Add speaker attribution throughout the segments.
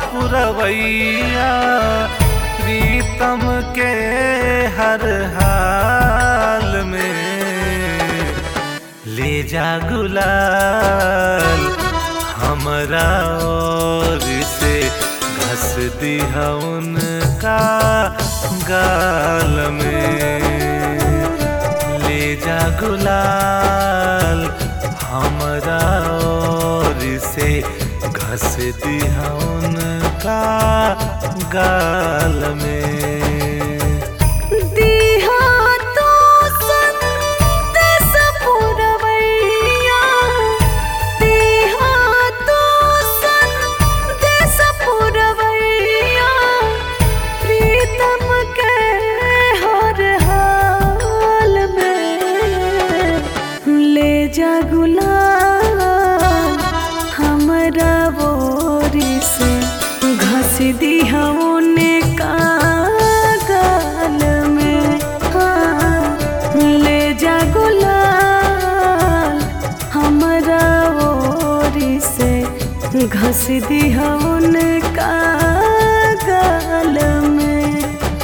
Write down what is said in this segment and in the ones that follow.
Speaker 1: पुरवैया प्रीतम के हर हाल में ले जा गुलाल हमरा और से घस दिया उनका गाल में ले जा गुलाल हमरा और से घस दिया उनका गाल में
Speaker 2: दिहा तो संदेश पुरवैया दिहा तो संदेश पुरवैया प्रीतम के हर हाल में ले जा गुलाल हमरा बोरी से घस दिया उनका गाल में हाँ, ले जा गुलाल हमरा ओरी से घस दिया उनका गाल में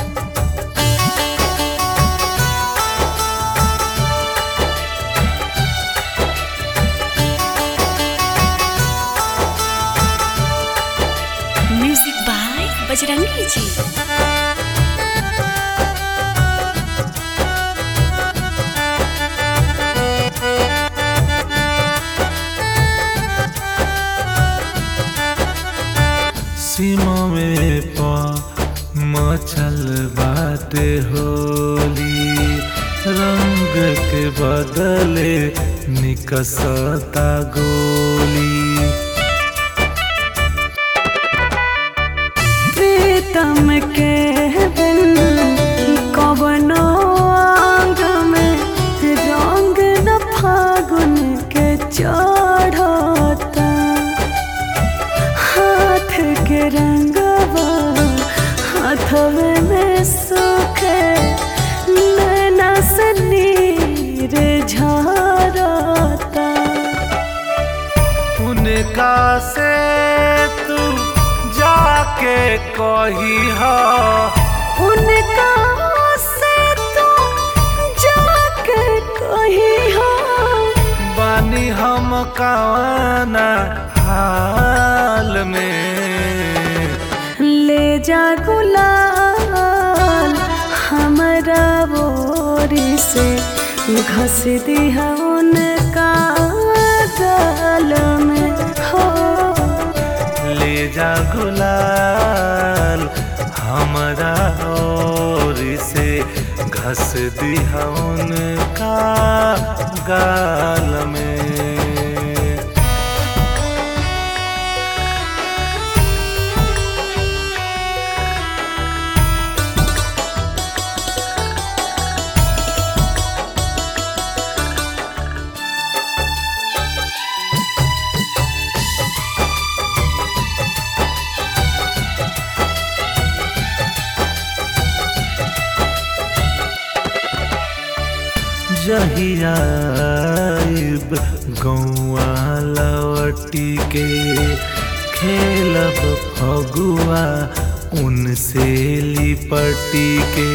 Speaker 3: म्यूजिक बाय बजरंगी जी
Speaker 1: सीमा में पा मचल बाटे होली रंग के बदले निकसता गोली
Speaker 2: प्रीतम के बिन कवनो आंग में रंग न फागुन के चढ़ता हाथ के रंगवा हाथवे में सुखे नैना से नीर झरता
Speaker 1: उनका से तू जाके कही हा
Speaker 2: उनका से तो जाके कही हो
Speaker 1: बानी हम कवाना हाल में
Speaker 2: ले जा गुलाल हमरा बोरी से घस दिया उनका गाल में हो
Speaker 1: ले जा गुलाल हमरा और से घस दिया उनका गाल में जहियाब गौआ लवटी के खेलब फगुआ उनसे लिपटी के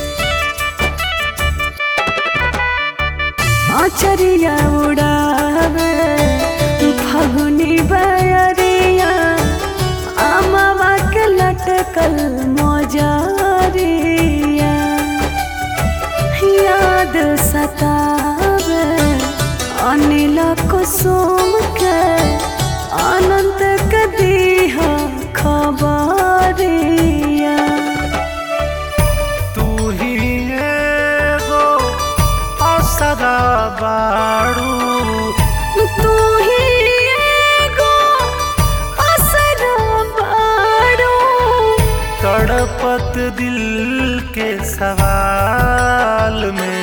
Speaker 2: आचरिया उड़ावे फगुनी बयरिया आमावा के लटकल मोजरिया याद सतावे अनिल कुसुम के अनंत के दीहा खबरिया
Speaker 1: तू ही एगो असरा बाड़ू
Speaker 2: तू ही एगो असरा बाड़ो
Speaker 1: तड़पत दिल के सवाल में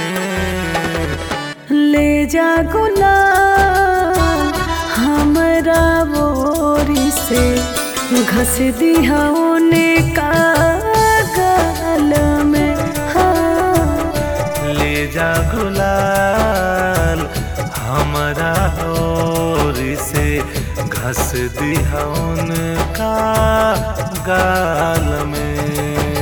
Speaker 2: ले जा गुलाल हमरा बोरी से घस दिया उनका गाल में हाँ
Speaker 1: ले जा गुलाल हमरा और से घस दिया उनका गाल में